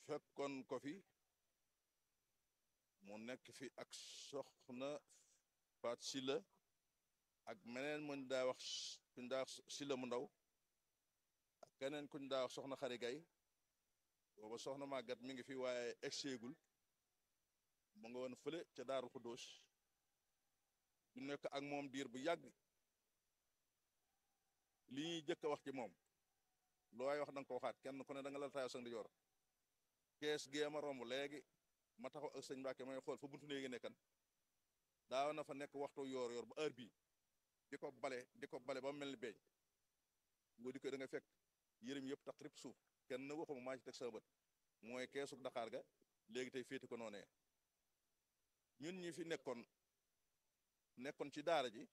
fekkoon ko fi mu nekk fi ak soxna Faat Silla ak meneen muñ daa wax kuñ daa wax Silla mu ndaw ak keneen kuñ daa wax soxna Xari Gay booba soxna màggat mi ngi fi waaye egseegul mu nga woon fële ca Daaru Xuddoos du nekk ak moom diir bu yàgg li ñuy jëkk a wax ci moom lu waay wax da nga ko waxaat kenn ku ne da nga la taayoo sa ndijoor kees gee ma romb léegi ma taxaw ak sëñ Mbàkke may xool fa buntu néegi nekkan daaw na fa nekk waxtu yoor yoor ba heure bii di ko bale di ko bale ba mel ni beeñ nga di ko da nga fekk yërëm yëpp tax rip suuf kenn waxuma maa ci teg sa bët mooy keesu Dakar ga léegi tey féeti ko noonee ñun ñi fi nekkoon nekkoon ci daara ji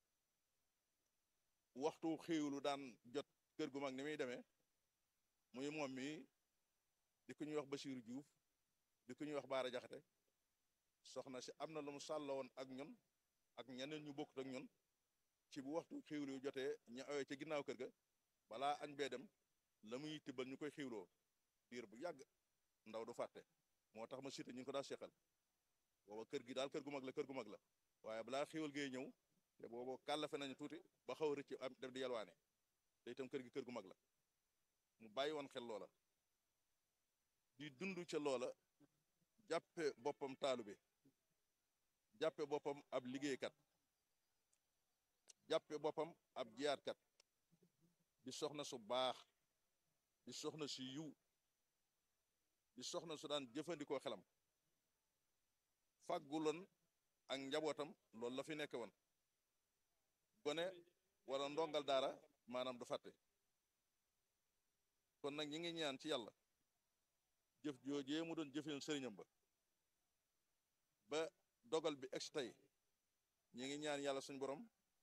waxtu xéewlu daan jot kër gu mag ni muy demee muy moom mi di ko ñuy wax Basiiru Juuf di ko ñuy wax Baara Jaxate soxna si am na lu mu sàlla woon ak ñun ak ñeneen ñu bokkut ak ñun ci bu waxtu xéewlu yu jotee ñu awee ca ginnaaw kër ga balaa añ bee dem la muy tibbal ñu koy xéewloo diir bu yàgg ndaw du fàtte moo tax ma cité ñu ngi ko daa seqal booba kër gi daal kër gu mag la kër gu mag la waaye balaa xéewal gee ñëw te boobu kàllafe nañu tuuti ba xaw a rëcc am def di yalwaane te itam kër gi kër gu mag la mu bàyyi woon xel loola di dund ca loola jàppe boppam taalube jàppe boppam ab liggéeykat jàppe boppam ab jiyaatkat di soxna su baax di soxna su yiw di soxna su daan jëfandikoo xelam fàgguloon ak njabootam loolu la fi nekk woon gone wala ndongal daara maanaam du fàtte kon nag ñi ngi ñaan ci yàlla jëf joojee mu doon jëfeel sëriñam ba ba dogal bi ex tey ñi ngi ñaan yàlla suñ borom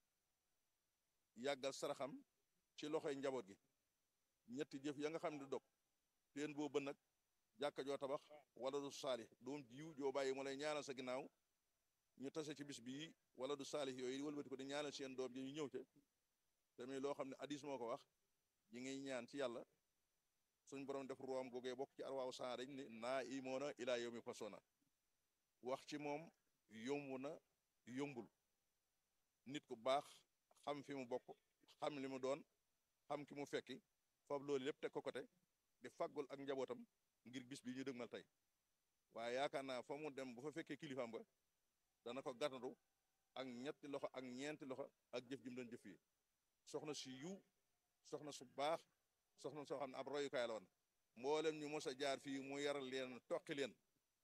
yàggal saraxam ci loxoy njaboot gi ñetti jëf ya nga xam ne du dog teen boobu nag jàkka joo tabax wala du saalix doom jiw joo bàyyi mu lay ñaanal sa ginnaaw ñu tase ci bis bii wala du saalix yooyu wëlbati ko di ñaanal seen doom ji ñu ñëw ca tamit loo xam ne hadis moo ko wax yi ngay ñaan ci yàlla suñ borom def room googee bokk ci arwaaw saa dañ ni naa imoona ilaa yow mi fasona wax ci moom yomb na yombul nit ku baax xam fi mu bokk xam li mu doon xam ki mu fekki foofu loolu lépp teg ko côté di faggul ak njabootam ngir bis bi ñu dëgmal tey waaye yaakaar naa fa mu dem bu fa fekkee kilifaam ba dana ko gàttandu ak ñetti loxo ak ñeenti loxo ak jëf ji mu doon jëf yi soxna si yiw soxna su baax soxna soo xam ne ab royukaay la woon mboolem ñu mos a jaar fii mu yaral leen toqi leen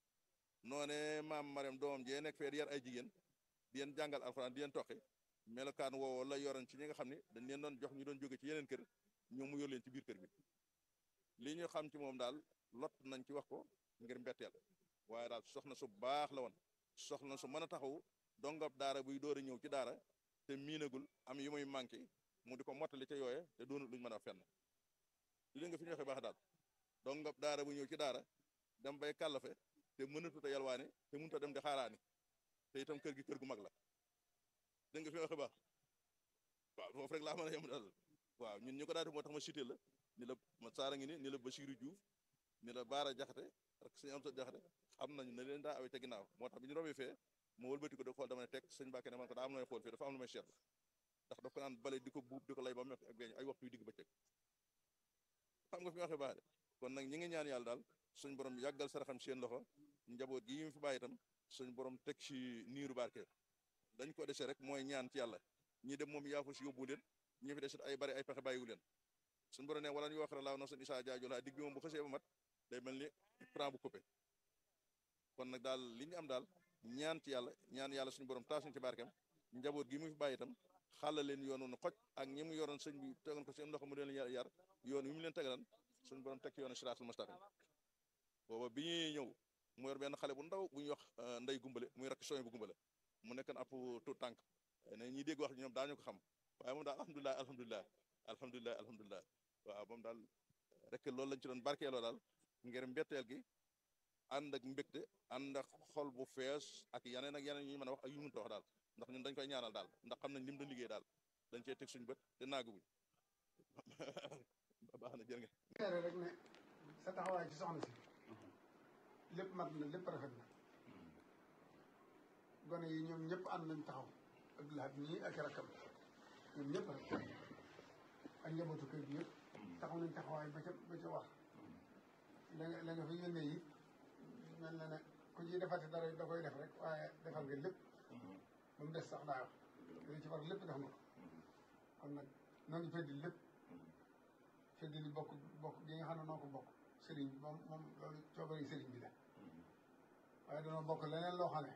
noone maam Mariam doomam jee nekk fee di yar ay jigéen di leen jàngal alxuraan di leen toqi melokaan woowu la yoroon ci ñi nga xam ne dañ leen doon jox ñu doon jóge ci yeneen kër ñoom mu yor leen ci biir kër bi li ñu xam ci moom daal lot nañ ci wax ko ngir mbetteel waaye daal soxna su baax la woon soxna su mën a taxaw dongab daara buy door a ñëw ci daara te miinagul am yu muy manqué mu di ko mottali ca yooye te doonul luñ mën a fenn li nga fi ñu waxee baax daal dongab daara bu ñëw ci daara dem bay kàllafe te mënatut a yalwaane te mënut a dem di xaaraani te itam kër gi kër gu mag la dégg nga fi waxee baax waaw foofu rek laa mën a yem daal waaw ñun ñu ko daal moo tax ma cité la ni la ma saara ngi ni ni la Basiiru Juuf ni la Baara Jaxate ak sëñ am sa Jaxate xam nañu ne leen daa awee ca ginnaaw moo tax bi ñu rombee fee ma wëlbati ko da xool dama ne teg sëñ Mbàkke ne man ko daa am na xool fii dafa am lu may seetlu ndax daf ko naan bale di ko buub di ko lay ba mekk ak beeñ ay waxtu yu digg bëccëg xam nga fi waxee baax de kon nag ñi ngi ñaan yàlla daal suñ borom yàggal saraxam seen loxo njaboot gi mu fi bàyyi itam suñ borom teg ci niiru barke dañ ko dese rek mooy ñaan ci yàlla ñi dem moom yaafu si yóbbu leen ñi fi desit ay bari ay pexe bàyyiwu leen suñ borom ne wala ñu wax laaw na suñ isaa jaajo laa digg bi moom bu xësee ba mat day mel ni prend bu coupé kon nag daal li ñu am daal ñaan ci yàlla ñaan yàlla suñu borom taasuñ ci barkeem njaboot gi mu fi bàyyi itam xàlla leen yoonu nu xoj ak ñi mu yoroon sëñ bi tegoon ko seen loxo mu leen yar yoon wi mu leen tegalan suñu borom teg ci yoonu siraatul mustaqim booba bi ñuy ñëw mu yor benn xale bu ndaw bu ñuy wax ndey gumbale muy rakk sooy bu gumbale mu nekkoon ab tout tànk ne ñi dégg wax ñoom daañu ko xam waaye moom daal alhamdulilah alhamdulilah alhamdulilah alhamdulilah waaw moom daal rek loolu lañ ci doon barkeeloo daal ngir mbetteel gi ànd ak mbégte ànd ak xol bu fees ak yeneen ak yeneen yu ñu mën a wax ak yu mënta wax daal ndax ñun dañ koy ñaanal daal ndax xam nañ lim doon liggéey daal dañ cee teg suñu bët te naaguwuñ baax na jërë ngeen rek ne sa taxawaay ci soxna si lépp mat na lépp rafet na gone yi ñoom ñëpp ànd nañ taxaw Abdoulaye ñii ak rakkam ñoom ñëpp rek ak njabootu kër gi yëpp taxaw nañ taxawaay ba ca ba ca wax la nga la nga fa yónnee yi mel na ne ku ciy defati dara da koy def rek waaye defal nga lépp ba mu des sax daa wax li ci war lépp def nga ko kon nag noo ngi feddi lépp feddi li bokk bokk gi nga xam ne noo ko bokk sëriñ bi moom moom loolu coobari sëriñ bi la waaye danoo bokk leneen loo xam ne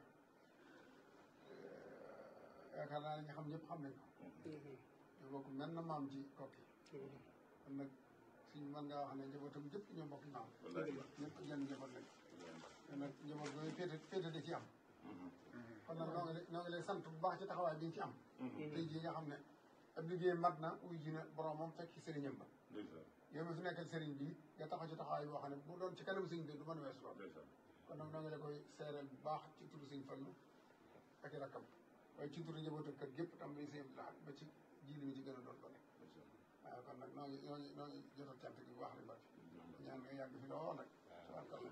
yaakaar naa ne ñu xam ñëpp xam nañ ko ñu bokk mel na maam ci kokki kon nag suñ mën ngaa wax ne njabootam jëpp ñoo bokk maam ñëpp genn njaboot lañ kon nag njaboot boobu féete féete da ci am kon nag noo ngi lay noo ngi lay sant bu baax ci taxawaay bi nga ci am tey jii nga xam ne ab liggéey mat na uy ji na boromam fekk sëriñam ba yow mi fi nekkal sëriñ bi nga taxaw ci taxawaay boo xam ne bu doon ci kanam sëriñ bi du mën a weesu lool kon nag noo ngi la koy seereel bu baax ci turu sëriñ Fallu ak i rakkam waaye ci turu njabootu kër gépp tam muy sëriñ Abdou ba ci ji li mi ci gën a doon ko nekk waaw kon nag noo ngi noo ngi noo ngi jotal cant gi bu baax rek Mbacke ñaan nga yàgg fi lool nag tabarkalla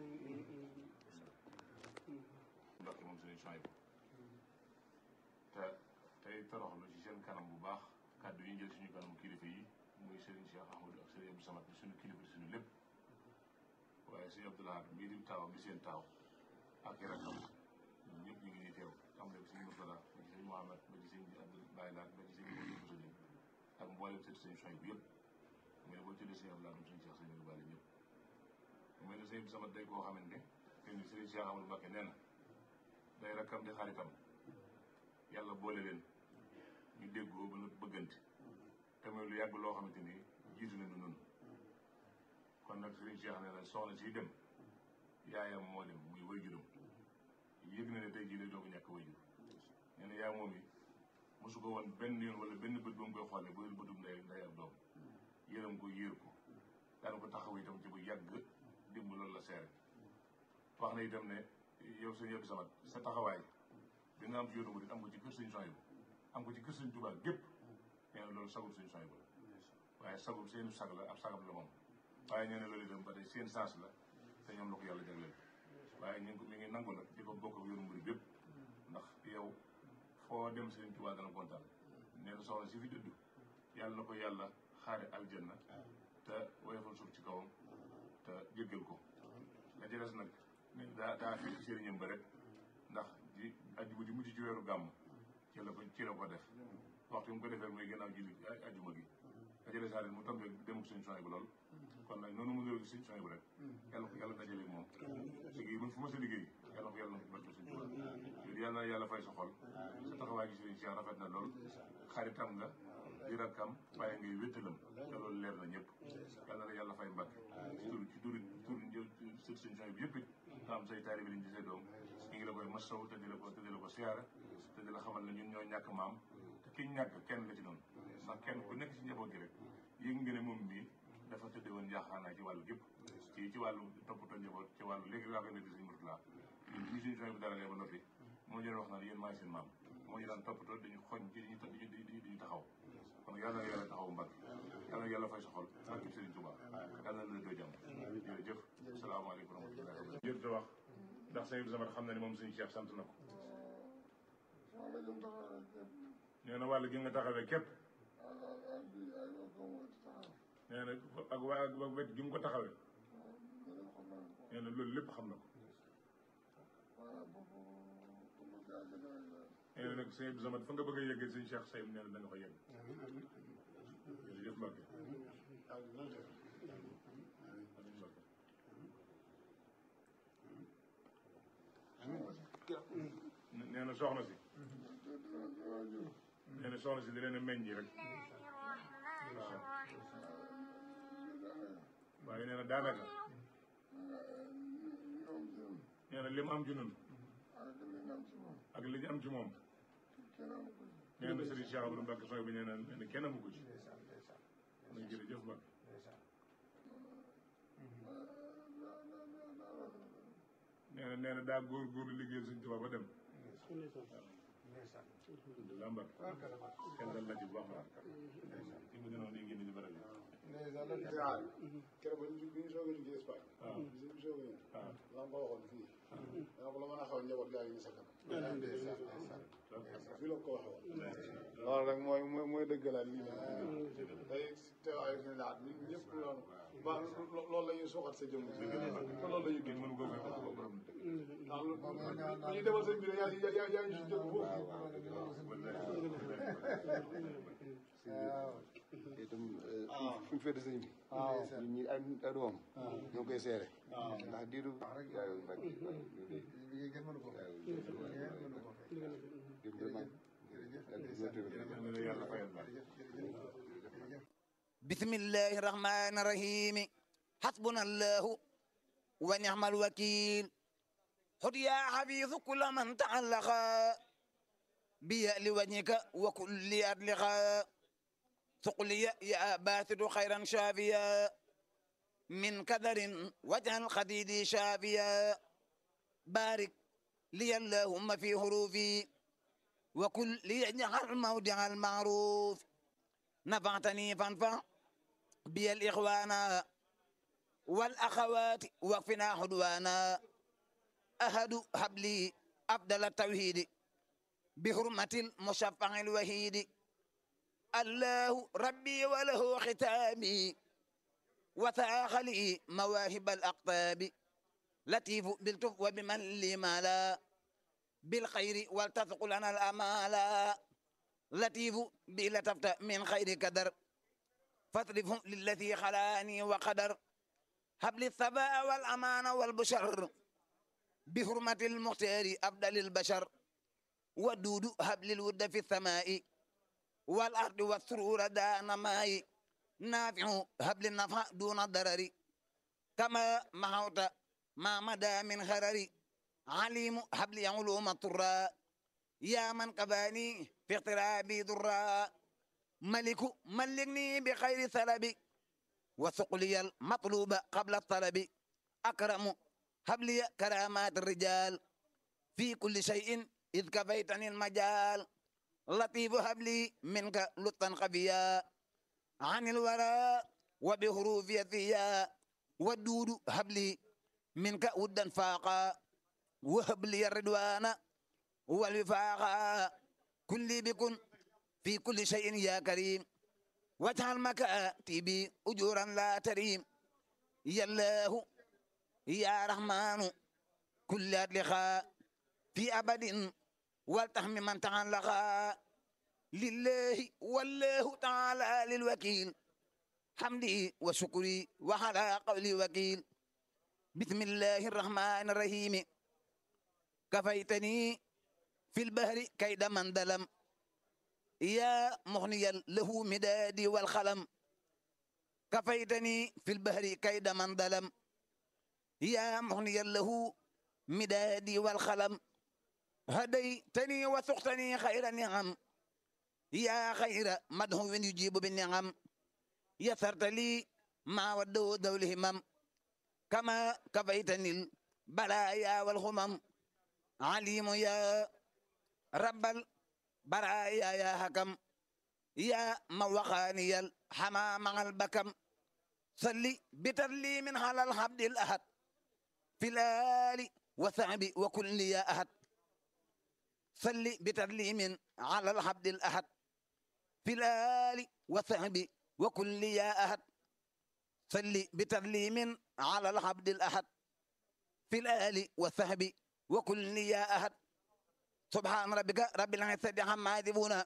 Mbacke moom sëriñ Souhaïbou te tey toroxlu ci seen kanam bu baax kàddu yi jël suñu kanam kilifa yi muy Serigne Cheikh Ahmadou ak Serigne Abdou Samad bi suñu kilifa di suñu lépp waaye Serigne Abdou Lahad mbii di taawam di seen taaw ak i rakkam ñun ñëpp ñu ngi nii teew am na Serigne Mourtada ba ci Serigne Mohamed ba ci Serigne Abdou Baye Laat ba ci Serigne Moussa Diop ak mboolem sëriñ Serigne Souhaïbou yëpp mais boo tuddee Serigne Abdou Lahad moom Serigne Cheikh Serigne Bale ñëpp mu mel ne Serigne Abdou Samad day koo xamante ne te ni Serigne Cheikh Ahmadou Mbacke nee na day rakkam di xaritam yàlla boole leen ñu déggoo ba nu bëggante te muy lu yàgg loo xamante ni jiitu nañu nun kon nag Serigne Cheikh nee na soxna si dem yaayam moo dem muy wayjuram yëg na ne tey jii lay doog a ñàkk wayjur nee na yaa moom yi mosu ko woon benn yoon wala benn bët ba mu koy xoolee bu dul bëtum ndey ndey ak doom yërëm ko yéer ko daan ko taxaw itam ci bu yàgg dimb loolu la seere wax na itam ne yow sëñ Abdou Samad sa taxawaay bi nga am ci yoonu murid am ko ci kër sëñ Souhaïbou am ko ci kër sëñ Touba gépp nee na loolu sagub sëñ Souhaïbou la waaye sagub seenu sag la ab sagam la moom waaye nee na loolu itam ba tey seen sens la te ñoom la ko yàlla jagleel waaye ñu ngi ko mi ngi nangu nag di ko bokk ak yoonu murid bépp ndax yow foo dem sëñ Touba dana kontaan nee na soxna si fi dëdd yàlla na ko yàlla xaare aljanna te woyofal suuf ci kawam te jéggal ko la ci des nag daa daa fi ci sëriñam ba rek ndax ji ajjuma ji mujj ci weeru gàmm ci la ko ci la ko def waxtu mu ko defee muy gannaaw ji ajjuma gi la ci des mu tombé dem sëñ Souhaïbou lool kon nag noonu mu ñëw sëñ Souhaïbou rek yàlla ko yàlla dajale moom liggéey buñ fu ma sa liggéey yàlla ko yàlla na barke sëñ Tuubaa yooyu yàlla na yàlla fay sa xol sa taxawaay gi sëriñ Cheikh rafet na lool xaritam nga di rakkam waaye ngay wéttalam te loolu leer na ñëpp yàlla na yàlla fay mbàkke ci tur ci turi tur sët sëñ Souhaïbou yëpp it nga am say taalibe liñ ci say doom ñu ngi la koy masaw te di la ko te di la ko siyaara te di la xamal ne ñun ñoo ñàkk maam te kiñ ñàkk kenn la ci noonu ndax kenn ku nekk ci njaboot gi rek yëg nga ne moom bii dafa tëdde woon njaaxaanaay ci wàllu gépp ci ci wàllu toppatoo njaboot ci wàllu léegi laa koy nekk sëñ Mourtala ñun bi suñu Souhaïbou dara ba noppi moo ñu wax naan yéen maay seen maam moo ñu daan toppatoo dañu xoñ ci diñu diñu taxaw kon yàlla na yàlla taxaw mbàkk yàlla na yàlla fay sa xol barke Sëriñ Tuubaa yàlla na la doo jàmm jërëjëf asalaamaaleykum wa rahmatulah jërëjëf wax ndax sëñ Abdou Samad xam na ne moom suñu Cheikh sant na ko nee na wàll gi nga taxawee képp nee na ak waa ak wet gi mu ko taxawee nee na loolu lépp xam na ko nee na nag sëñ Abdou Samad fa nga bëgg a yeggee sëñ Cheikh Sayim nee na da nga fa yegg jërëjëf Mbacke nee na soxna si nee na soxna si di leen a meññi rek waaw waaye nee na daanaka nee na li mu am ci nun ak li ñu am ci moom nee na Serigne Cheikh Abdou Mbacke sooy bi nee na nee na kenn amu ko ci na jërëjëf Mbacke nee na nee na daa góor góorlu liggéeyal Sëñ Tuubaa ba dem alhamdulilah Mbacke kenn dal la ci bu baax ma ci mu gënoon di génn ci barab yi keroog ba ñu bi ñu soog a liggéey Espagne. waaw bi ñu soog a ñëw. waaw lamb ñu sa kanam ndeysaan ndeysaan fi la ko waxee woon loolu rek mooy mooy mooy dëggalaat lii nag day teewaayu suñu laat ñun ñëpp loolu ba loolu la ñuy suuxat sa jëmm te loolu la ñuy dund mënu ko fekk ko borom ndax lu ñu demal sëñ bi yaa yaa yaa yaa ngi si jëmm foofu waaw itam fu ñu féete sëñ bi ñun ñi ay ay doom ñoo koy seere ndax diiru yaayu mbag liggéey kenn mënu ko fay liggéey kenn mënu ko fay diiru vraiment yàlla fayal la بسم الله الرحمن الرحيم حسبنا الله ونعم الوكيل خذ يا حفيظ كل من تعلق بي لوجهك وكل أدلق ثقلي يا باسط خيرا شافيا من كدر واجعل خديدي شافيا بارك لي اللهم في حروفي وكل ليجعل موضع المعروف نفعتني فانفع بي الإخوان والأخوات وقفنا حدوانا أهد حبلي أفضل التوحيد بحرمة المشفع الوحيد الله ربي وله ختامي وثاق لي مواهب الأقطاب لطيف بالتف وبمن لي مالا بالخير ولتثق لنا الأمال لطيف بلتفت من خير قدر فاصرفهم للذي خلاني وقدر هب لي الثباء والأمان والبشر بحرمة المختار أفضل البشر ودود هب لي الود في السماء والأرض والسرور دان ماء نافع هب لي النفع دون الضرر كما محوت ما مدى من خرر عليم هب لي علوم الطراء يا من قباني في اقترابي ضراء ملك ملكني بخير ثلب وثقلي المطلوب قبل الطلب أكرم هب لي كرامات الرجال في كل شيء إذ كفيتني المجال لطيف هب لي منك لطفا خفيا عن الورى وبحروف يثيا والدود هب لي منك ودا فاقا وهب لي الرضوان والوفاق كل بكن في كل شيء يا كريم واجعل مكاتبي أجورا لا تريم يا الله يا رحمن كل أدلخاء في أبد والتهم من تعلق لله والله تعالى للوكيل حمدي وشكري وعلى قولي وكيل بسم الله الرحمن الرحيم كفيتني في البحر كيد من ظلم يا مغنيا له مدادي والخلم كفيتني في البحر كيد من ظلم يا مغنيا له مدادي والخلم هديتني وسقتني خير النعم يا خير مدهو يجيب بالنعم يسرت لي ما ودو ذوي الهمم كما كفيتني البلايا والغمم عليم يا رب البرايا يا حكم يا موخاني الحمام مع البكم صلي بترلي من على الحبد الأحد في الآل وثعب وكل يا أحد صلي بترلي من على الحبد الأحد في الآل وثعب وكل يا أحد صلي بترلي من على الحبد الأحد في الآل والثهب وكل يا أحد سبحان ربك رب العزة عما يصفون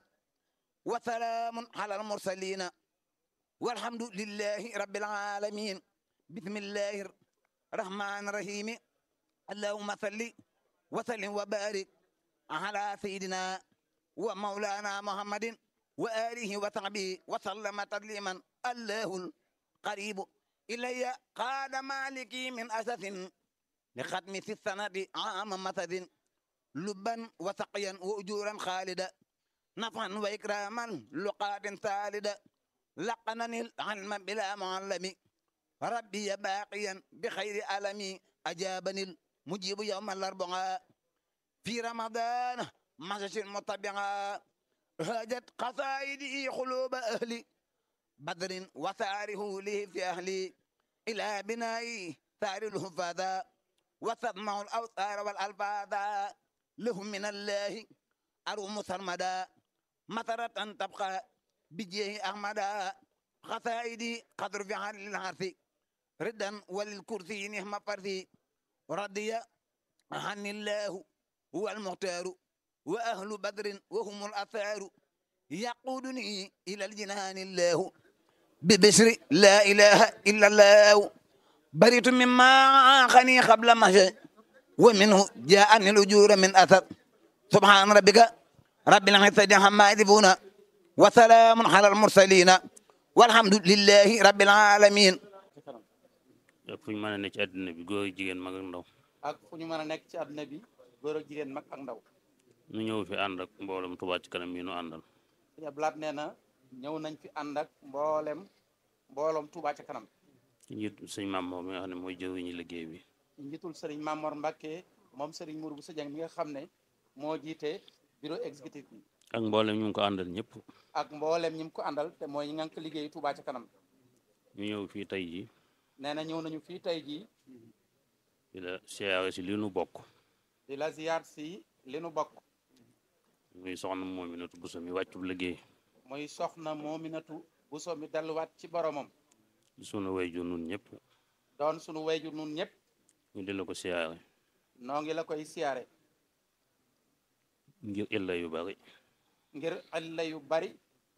وسلام على المرسلين والحمد لله رب العالمين بسم الله الرحمن الرحيم اللهم صل وسلم وبارك على سيدنا ومولانا محمد وآله وصحبه وسلم تسليما الله القريب إلي قاد مالكي من أسس لختم في السنة عام مثل لبا وسقيا وأجورا خالدا نفعا وإكراما لقات ثالدا لقنني العلم بلا معلم ربي باقيا بخير ألمي أجابني المجيب يوم الأربعاء في رمضان مسج مطبعا هاجت قصائدي قلوب أهلي بدر وثاره له في أهلي إلى بناء ثار الهفاذا وتضمع الأوثار والألفاظ لهم من الله أروم سرمدا مطرة تبقى بجيه أحمدا خسائدي قدر في حال العرف ردا وللكرسي نعم فرسي رضي عن الله هو المختار وأهل بدر وهم الأثار يقودني إلى الجنان الله ببشر لا إله إلا الله بريت مما خني قبل مشى ومنه جاءني الأجور من أثر سبحان ربك رب العزة عما يصفون وسلام على المرسلين والحمد لله رب العالمين ak fu ñu mën a ne ci àddina bi góor jigéen mag ak ndaw ak fu ñu mën a nekk ci àdduna bi góor ak jigéen mag ak ndaw ñu ñëw fi ànd ak mboolem Touba ci kanam yi nu àndal sëñ Ablaat nee na ñëw nañ fi ànd ak mboolem mbooloom Touba ca kanam ci njiit sëñ maam moom mi nga xam ne mooy jëwriñu liggéey bi ci njiitul sëriñ Mamor Mbacke moom sëriñ Mour bu Sëjang mi nga xam ne moo jiite bureau exécutif bi ak mboolem ñu ngi ko àndal ñëpp ak mboolem ñi mu ko àndal te mooy ñi ngànk liggéeyu Touba ca kanam ñu ñëw fii tey ji nee na ñëw nañu fii tey jii di la siyaare si li nu bokk di la ziyaar si li nu bokk muy soxna Moominatu Buso mi wàccub liggéey muy soxna Moominatu Buso mi delluwaat ci boromam di sunu wayjur nun ñëpp doon sunu wayjur nun ñëpp ñu di la ko siyaare noo ngi la koy siyaare ngir illa yu bari ngir alla yu bari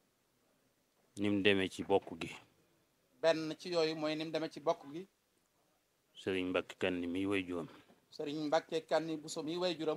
ni mu demee ci bokk gi benn ci yooyu mooy ni mu demee ci bokk gi sëriñ Mbàkke kan ni miy wayjuram sëriñ Mbàkke Kanni Buso mi wayjuram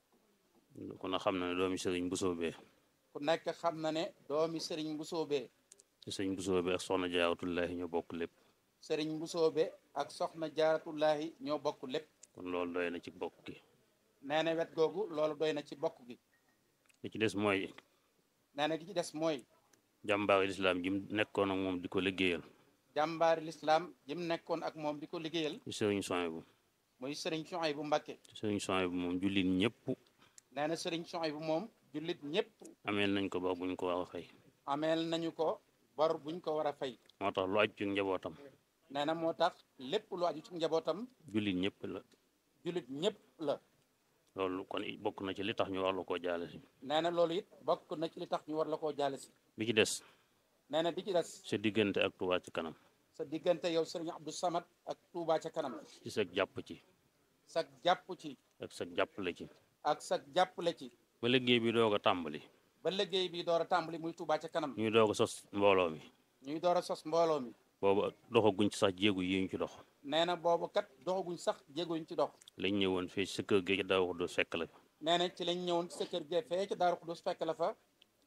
ku na xam na ne doomi sëriñ Buso bee ku nekk xam na ne doomi sëriñ Busoobe te sëriñ Buso bee ak soxna Jaaratullaahi ñoo bokk lépp sëriñ Busoobe ak soxna Jaaratullaahi ñoo bokk lépp kon loolu doy na ci bokk gi nee na wet googu loolu doy na ci bokk gi li ci des mooy nee na gi ci des mooy jàmbaari lislaam ji mu nekkoon ak moom di ko liggéeyal jàmbaari lislaam jim nekkoon ak moom di ko liggéeyal ci sëriñ Suhaybu muy sëriñ Suhaybu Mbàkke sëriñ Suhaybu moom jullit ñëpp nee na sëriñ Suhaybu moom jullit ñëpp ameel nañ ko ba buñ ko war a fay ameel nañu ko bor buñ ko war a fay moo tax lu aju ci njabootam nee na moo tax lépp lu aju ci njabootam jullit ñëpp la jullit ñëpp la loolu kon it bokk na ci li tax ñu war la koo jaale si nee na loolu it bokk na ci li tax ñu war la koo jaale si bi ci des nee na bi ci des sa diggante ak Touba ci kanam sa diggante yow sëriñ Abdou Samad ak Touba ca kanam ci sa jàpp ci sa jàpp ci ak sa jàppale ci ak sa jàppale ci ba liggéey bi doog a tàmbali ba liggéey bi door a tàmbali muy Touba ca kanam ñuy doog a sos mbooloo mi ñuy door a sos mbooloo mi boobu doxaguñ ci sax jéegu yi ñu ci dox nee na boobu kat doxaguñ sax jéeguñ ci dox lañ ñëwoon fii sa kër gi daaw wax do fekk la nee na ci lañ ñëwoon ci sa kër gee fee ca Daaru Xudus fekk la fa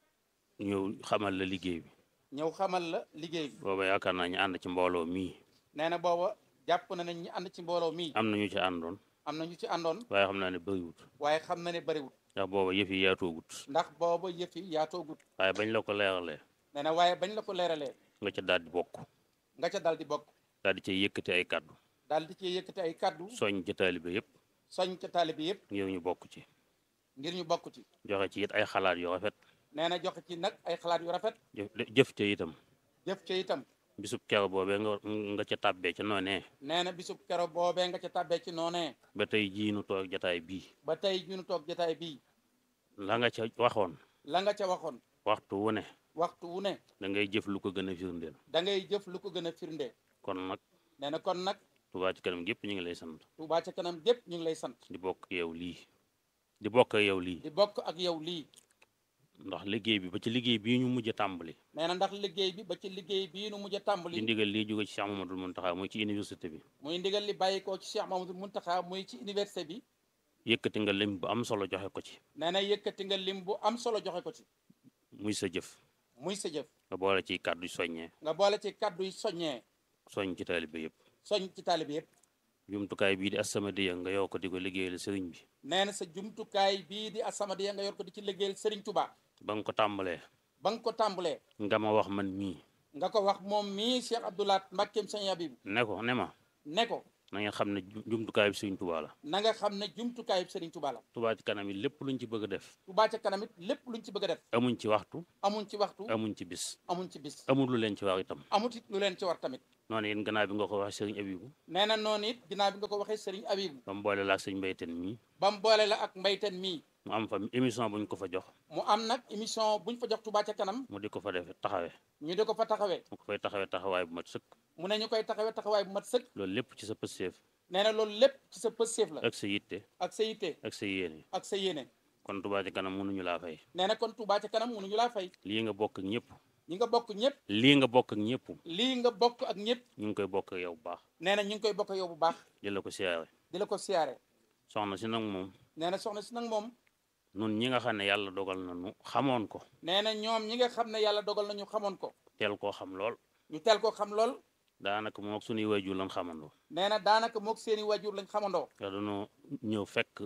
ñëw xamal la liggéey bi ñëw xamal la liggéey bi booba yaakaar naa ñu ànd ci mbooloo mii nee na booba jàpp na ne ñi ànd ci mbooloo mii am na ñu ci àndoon am na ñu ci àndoon waaye xam naa ne bëriwut waaye xam na ne bariwut ndax booba yëf yi yaatoogut ndax booba yëf yi yaatoogut waaye bañ la ko leeralee nee na waaye bañ la ko leeralee nga ca daal di bokk nga ca dal di bokk daal di cay yëkkati ay kàddu daal di ci yëkkati ay kaddu soñ ca taalibe yëpp soñ ca taalibe yëpp ngir ñu bokk ci ngir ñu bokk ci joxe ci it ay xalaat yu rafet nee na joxe ci nag ay xalaat yu rafet jëf jëf ca itam jëf ca itam bisub kero boobee nga nga ca tàbbee ca noonee nee na bisub kero boobee nga ca tàbbee ci noonee ba tey jii nu toog jataay bii ba tey ñu toog jotaay bii la nga ca waxoon la nga ca waxoon waxtu wu ne waxtu wu ne da ngay jëf lu ko gën a firndeel da ngay jëf lu ko gën a firnde kon nag nee na kon nag Touba ci kanam gépp ñu ngi lay sant Touba ca kanam gépp ñu ngi lay sant di bokk ak yow lii di bokk ak yow lii di bokk ak yow lii ndax liggéey bi ba ci liggéey bii ñu mujj a tàmbali nee na ndax liggéey bi ba ci liggéey bii nu mujj a di tàmbali ndigal lii jóge ci Cheikh Mamadou Mountakha muy ci université bi muy ndigal li bàyyikoo ci Cheikh Mamadou Muntaxa muy ci université bi yëkkati nga lim bu am solo joxe ko ci nee na yëkkati nga lim bu am solo joxe ko ci muy sa jëf muy sa jëf nga boole ci kàddu soññee nga boole ci kaddu yi soññee soñ ci taalibe yëpp soñ ci taalibe yëpp jumtukaay bii di As-Samadiyya nga yow ko di ko liggéeyal sëriñ bi nee na sa jumtukaay bii di As-Samadiyya nga yor ko di ci liggéeyal Serigne Touba ba nga ko tàmbalee ba nga ko tàmbalee nga ma wax man mii nga ko wax moom mii Cheikh Abdoulaat Mbakkeem Sëñ Habib ne ko ne ma ne ko na nga xam ne ju- jumtukaay bi sëriñ Tuubaa la na nga xam ne jumtukaay bi Serigne Touba la Touba ci kanam yi lépp luñ ci bëgg a def Touba ca kanam it lépp luñ ci bëgg a def amuñ ci waxtu amuñ ci waxtu amuñ ci bis amuñ ci bis amul lu leen ci wax itam amut it lu leen ci war tamit noonu it gannaaw bi nga ko waxee sëriñ Abibu nee na noonu it ginnaaw bi nga ko waxee sëriñ Abibu ba mu boole la ak sëriñ Mbayteen mii ba mu boole la ak mbayteen mii mu am fa émission buñ ko fa jox mu am nag émission buñ fa jox Touba ca kanam mu di ko fa def taxawee ñu di ko fa taxawee mu ko fay taxawee taxawaay bu mat sëkk mu ne ñu koy taxawee taxawaay bu mat sëkk loolu lépp ci sa pësteef nee na loolu lépp ci sa pësteef la ak sa yitte ak sa yitte ak sa yéene ak sa yéene kon Touba ca kanam mënuñu laa fay nee na kon Touba ca kanam mënuñu laa fay lii nga bokk ak ñëpp ñi nga bokk ñëpp lii nga bokk ak ñëpp lii nga bokk ak ñëpp ñu ngi koy bokk ak yow bu baax nee na ñu ngi koy bokk yow bu baax di la ko siyaare di la ko siyaare soxna si nag moom nee na soxna si nag moom nun ñi nga xam ne yàlla dogal na nu xamoon ko nee na ñoom ñi nga xam ne yàlla dogal nañu xamoon ko teel koo xam lool ñu teel ko xam lool daanaka moom ak suñuy waajur lan xamandoo nee na daanaka moog seeni wajur lañ xamandoo te dañoo ñëw fekk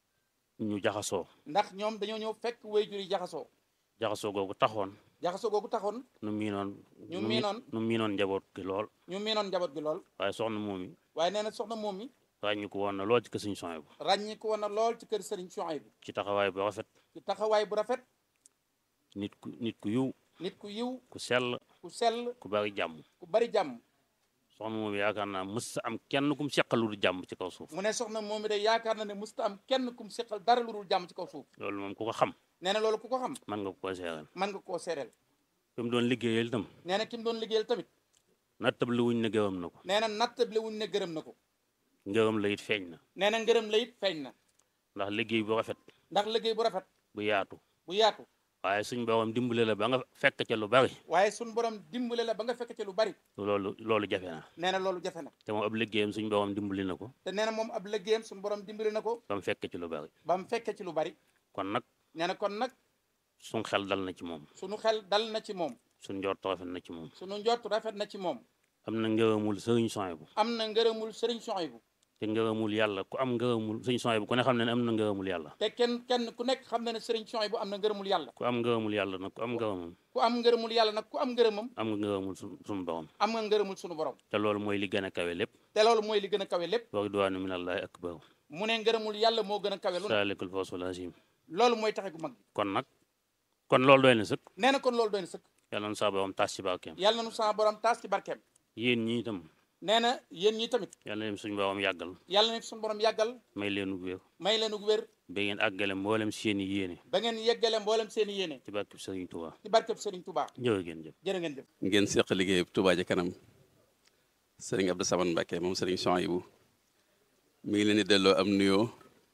ñu jaxasoo ndax ñoom dañoo ñëw fekk wayjur yi jaxasoo jaxasoo googu taxoon jaxasoo googu taxoon nu miinoon ñu nu mi- miinoon nu miinoon njaboot gi lool ñu miinoon njaboot gi lool waaye soxna moom yi waaye nee na soxna moom mi ràññi ko woon na lool ci kër Sëriñ Suhaybu bu ràññi ko woon na lool ci kër Serigne Souhaïbou ci taxawaay bu rafet ci taxawaay bu rafet nit ku nit ku yiw nit ku yiw ku sell ku sell ku bari jàmm ku bari jàmm soxna moom yaakaar naa mës sa am kenn kum seqal lu dul jàmm ci kaw suuf mu ne soxna moom mi day yaakaar na ne musta am kenn kum seqal dara lu dul jàmm ci kaw suuf loolu moom ku ko xam nee na loolu ku ko xam mën nga ko seeral mën nga koo seedeel fi mu doon liggéeyal itam nee na ki mu doon liggéeyal tamit nattabli wuñ ne gërëm na ko nee na nattable wuñ ne gërëm na ko ngërëm la it feeñ na nee na ngërëm la it feeñ na ndax liggéey bu rafet ndax liggéey bu rafet bu yaatu bu yaatu waaye suñ borom dimbale la ba nga fekk ca lu bari waaye suñ borom dimbale la ba nga fekk ci lu bari loolu loolu jafe na nee na loolu jafe na te moom ab liggéeyam suñ borom dimbali na ko te nee na moom ab liggéeyam suñ borom dimbali na ko ba mu fekk ci lu bari ba mu fekke ci lu bari kon nag nee na kon nag suñ xel dal na ci moom sunu xel dal na ci moom suñ njort rafet na ci moom sunu njort rafet na ci moom am na ngërëmul sëriñ Suhaybu am na ngërëmul Serigne Souhaïbou te ngërëmul yàlla ku am ngërëmul sëriñ Suhaybu ku ne xam ne ne am na ngërëmul yàlla te kenn kenn ku nekk xam na ne Serigne Souhaïbou am na ngërëmul yàlla ku am ngërëmul yàlla nag ku am ngërëmam ku am ngërëmul yàlla nag ku am ngërëmam am nga ngërëmul su suñu borom am nga ngërëmul sunu borom te loolu mooy li gën a kawe lépp te loolu mooy li gën a kawe lépp wa ridwaanu minallahi akbar mu ne ngërëmul yàlla moo gën a kawe lu ne saalikul fawsul azim loolu mooy taxe gu mag bi kon nag kon loolu doy na sëkk nee na kon loolu doy na sëkk yàlla na saa borom taas ci barkeem yàlla na nu sama borom taas ci barkeem yéen ñi itam nee na yéen ñi tamit yàlla na leen suñu borom yàggal yàlla na suñu borom yàggal may leen wér may leen ug wér ba ngeen àggale mboolem seeni yéene ba ngeen yeggale mboolem seen i yéene ci barkeb Sëriñ Tuubaa ci barkeb Serigne Touba jërë ngeen jëf jërë ngeen jëf ngeen seq liggéey Touba ca kanam sëriñ Abdou Samane Mbacke moom sëriñ Souhaïbou mi ngi leen di delloo am nuyoo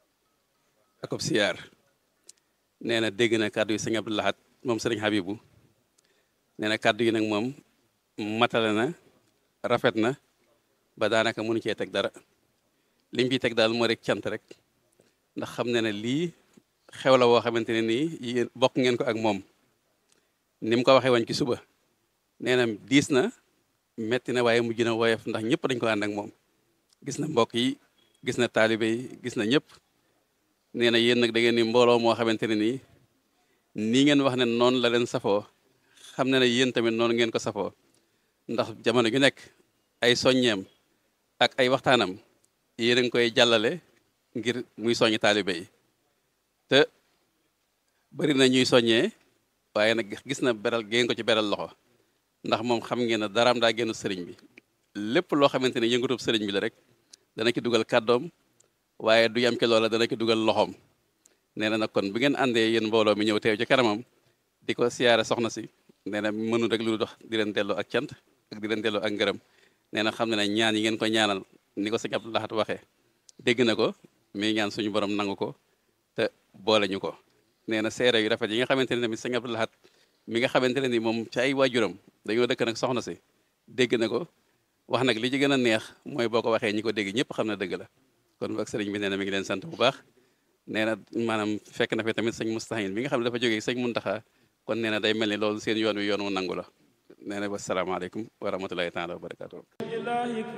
ak ab siyaar nee na dégg na kàddu yi sëriñ Abdou Lahat moom sëriñ Habibou nee na kàddu yi nag moom matale na rafet na ba daanaka mënu cee teg dara lim ciy teg daal moo rek cant rek ndax xam ne ne lii xew la woo xamante ne nii yéen bokk ngeen ko ak moom ni mu ko waxee woon ci suba nee na diis na metti na waaye mujj na woyof ndax ñëpp dañ ko ànd ak moom gis na mbokk yi gis na taalibe yi gis na ñëpp nee na yéen nag da ngeen ni mbooloo moo xamante ne nii nii ngeen wax ne noonu la leen safoo xam ne ne yéen tamit noonu ngeen ko safoo ndax jamono ju nekk ay soññeem ak ay waxtaanam yéen a ngi koy jàllale ngir muy soññ taalibe yi te bari na ñuy soññee waaye nag gis na beral ngeen ko ci beral loxo ndax moom xam ngeen ne daraam daa génn sëriñ bi lépp loo xamante ne yëngatub sëriñ bi la rek dana ci dugal kàddoom waaye du yam ci loola dana ci dugal loxoom nee na nag kon bu ngeen àndee yéen mbooloo mi ñëw teew ci kanamam di ko siyaare soxna si nee na mënu rek lu dox di leen delloo ak cant ak di leen delloo ak ngërëm nee na xam ne ne ñaan yi ngeen ko ñaanal ni ko sëñ Abdou Lahat waxee dégg na ko mi ñaan suñu borom nangu ko te boole ñu ko nee na seere yu rafet yi nga xamante ne tamit sëñ Abdou Lahat mi nga xamante ne ni moom ci ay waajuram dañoo dëkk nag soxna si dégg na ko wax nag li ci gën a neex mooy boo ko waxee ñi ko dégg ñëpp xam na dëgg la kon ak sëriñ bi nee na mi ngi leen sant bu baax nee na maanaam fekk na fi tamit sëñ Mustahin bi nga xam ne dafa jógee sëñ Muntaxa kon nee na day mel ni loolu seen yoon wi yoon wu nangu la nee na wasalaamaaleykum wa rahmatulahi taala wa barakatuh